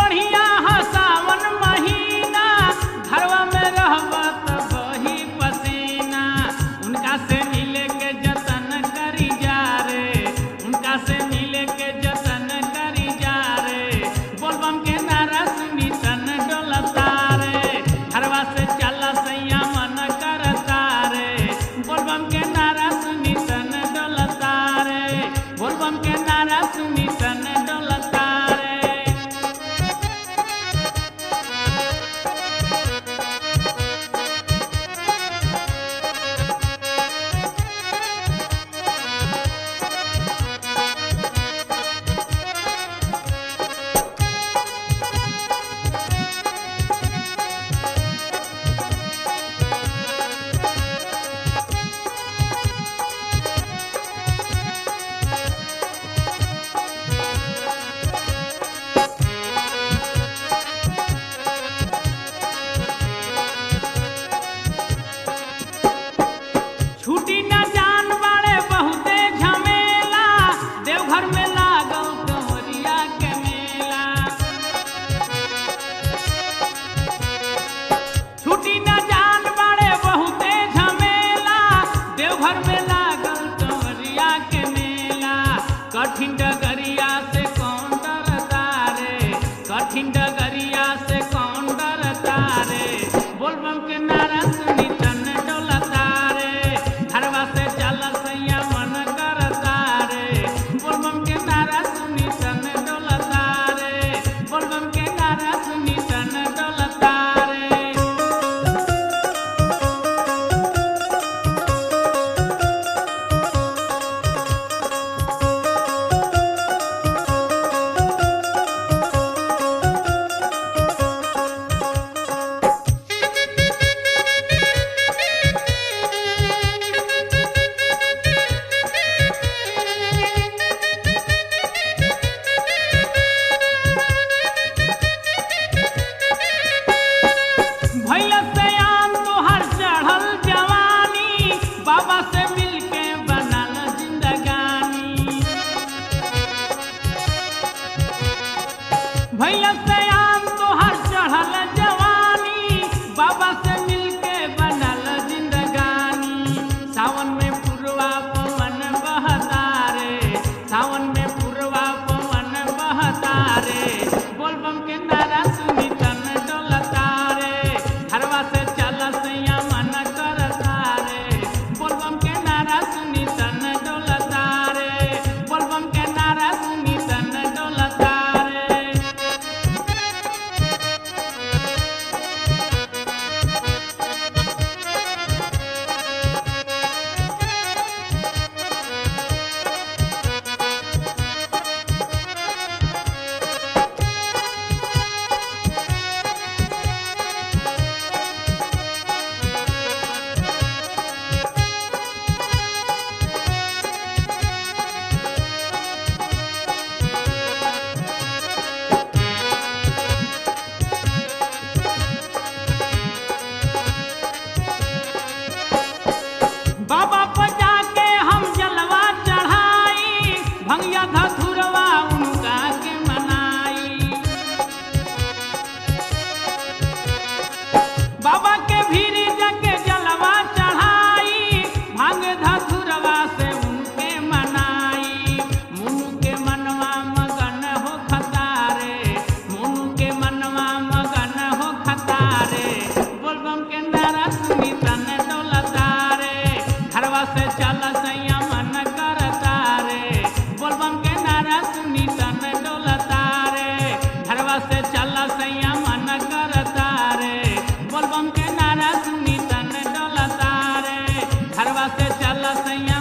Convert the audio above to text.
बढ़िया ह सावन महीना घरवा में रहबा त बही पसीना उनका से मिले के जतन करी जा रे उनका से मिले के जतन करी जा रे बोलबम के नारा सुनी तन डोलता रे घरवा से चल सैया मन करता रे बोलबम के नारा सुनी तन डोलता रे बोलबम के नारा सुनी तन डोलता रे छुटी न जान बाड़े बहुते झमेला देवघर में लागल कंवरिया के मेला छुटी न जान बाड़े बहुते झमेला देवघर में लागल कंवरिया के मेला कठिन डगरिया से कौन डरता रे कठिन डगरिया से कौन डरता रे बोलबम के नारा सुनी तन डोलता रे घरवा से चल सैया मन करता रे बोलबम के नारा सुनी तन डोलता रे बोलबम के नारा सुनी तन डोलता रे भैया सयान तोहर चढ़ल जवानी बाबा से मिलके बनल जिंदगानी भैया सयान तोहर चढ़ल जवानी बाबा से मिलके बनल जिंदगानी सावन में पुरवा पवन बहता रे सावन में पुरवा पवन बहता रे बोलबम के नारा सुनी तन डोलता रे घरवा से चल सैया मन करता रे बोलबम के नारा सुनी तन डोलता रे बोलबम के नारा सुनी तन डोलता रे बाबा पजा के हम जलवा चढ़ाई भंगिया धथुरवा उनका के मनाई बाबा के भीरी जाके जलवा चढ़ाई भांग धथुरवा से उनके मनाई मुनु के मनवा मगन हो खतारे मुनु के मनवा मगन हो खतारे बोलबम के नारा सुनी तन डोलता रे घरवा से चल सैया मन करता रे बोलबम के नारा सुनी तन डोलता रे घरवा से चल सैया मन करता रे बोलबम के नारा सुनी तन डोलता रे घरवा से चल सैया